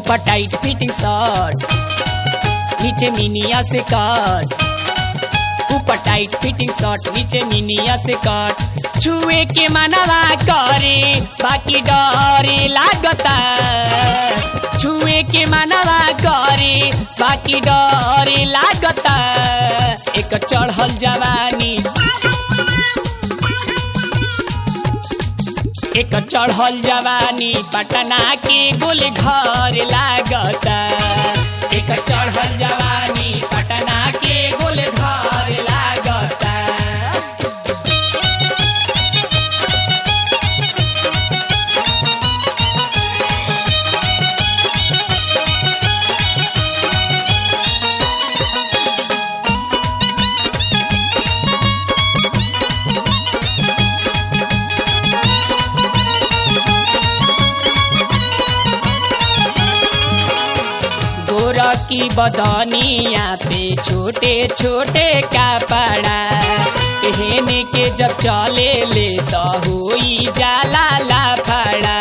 ऊपर tight fitting shirt नीचे मिनिया से कट ऊपर टाइट फिटिंग शर्ट नीचे मिनिया से कट छुए के मनवा करे बाकी डरे लागता छुए के मनवा करे बाकी डरे लागता एक चढ़ल जवानी एक चढ़ल जवानी पटना के गोल घर लागता एक चढ़ल जवानी पटना के गोल घर लागता गोरा की बदनिया पे छोटे छोटे कपड़ा पहने के जब चले ले तो हुई जाला लाफड़ा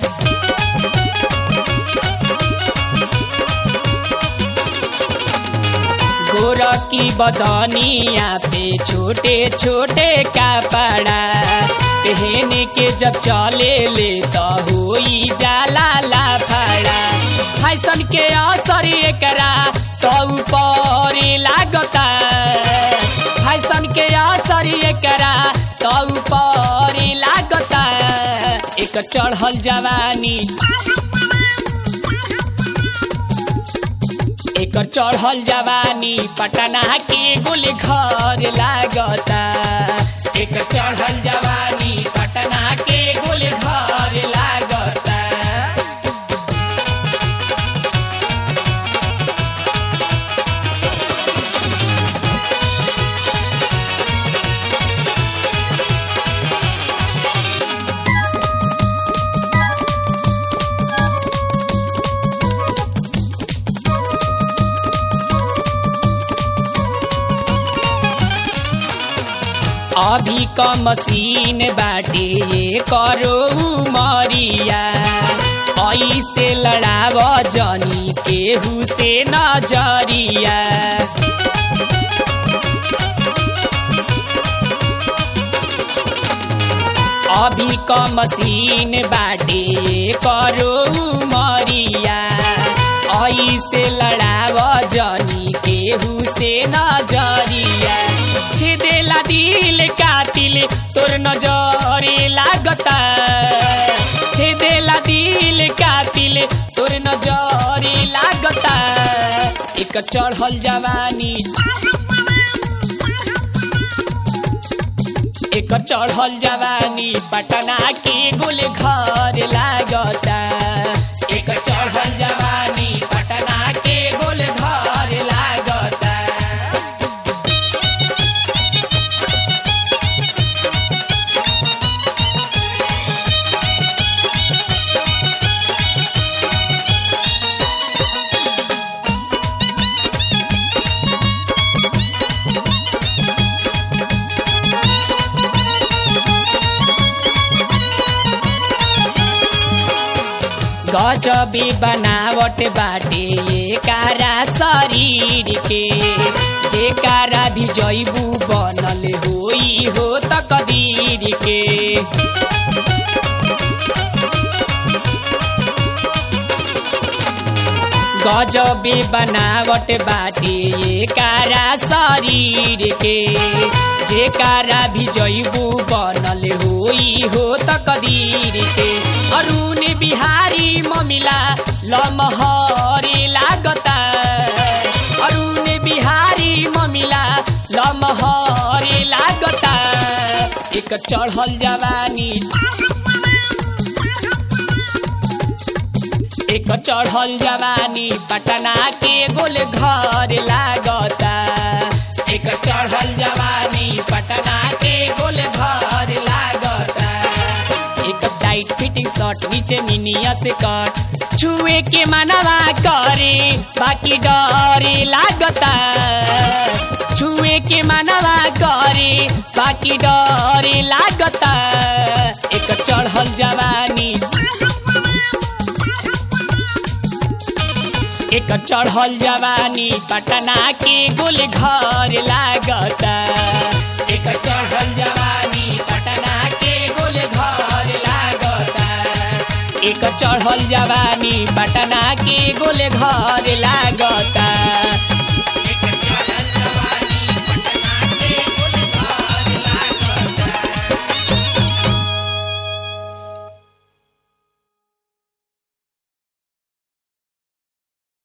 गोरा की बदनिया पे छोटे छोटे कपड़ा पहने के जब चले ले तो हुई जाला लाफड़ा फैशन के असर एकरा तो ऊपर लागता फैशन के असर एकरा तो ऊपर लागता एक चढ़ल जवानी एकर चढ़ल जवानी पटना के गोल घर लागता एकर चढ़ल जवानी पटना के गोल घर लागता अभी क मशीन बाटे ये करो मरिया ऐसे लड़ाव जनी केहू से नजरिया अभी क मशीन बाटे ये करो मरिया ऐसे लड़ाव जनी केहू से नजरिया छेदेला दिल कातिल तोर नजरे लागता छेदेला दिल कातिल तोर नजरे लागता एक चढ़ल जवानी एक चढ़ल जवानी पटना के गोल घर लागता एक चढ़ल जवानी पटना के गोल घर लागता गजबी बनावट बाटे ये कारा शरीर के जे कारा भी जैबू बनल होई हो तकदीर के गजबी बनावट बाटे ये कारा शरीर के जे कारा भी जैबू बनल होई हो तकदीर के अरुण बिहारी ममिला लमहरे लागता अरुण बिहारी ममिला लमहरे लागता एक चढ़ल जवानी एक चढ़ल जवानी पटना के गोल घर लागता एक चढ़ल जवानी पटना के गोल घर लागता एक टाइट फिटिंग शर्ट नीचे मिनिया से कट छुए के मनवा करे बाकी डरे लागता छुए के मनवा करे बाकी डरे लागता एक चढ़ल जवानी एकर चढ़ल जवानी पटना के गोल घर लागता एकर चढ़ल जवानी पटना के गोल घर लागता एकर चढ़ल जवानी पटना के गोल घर लागता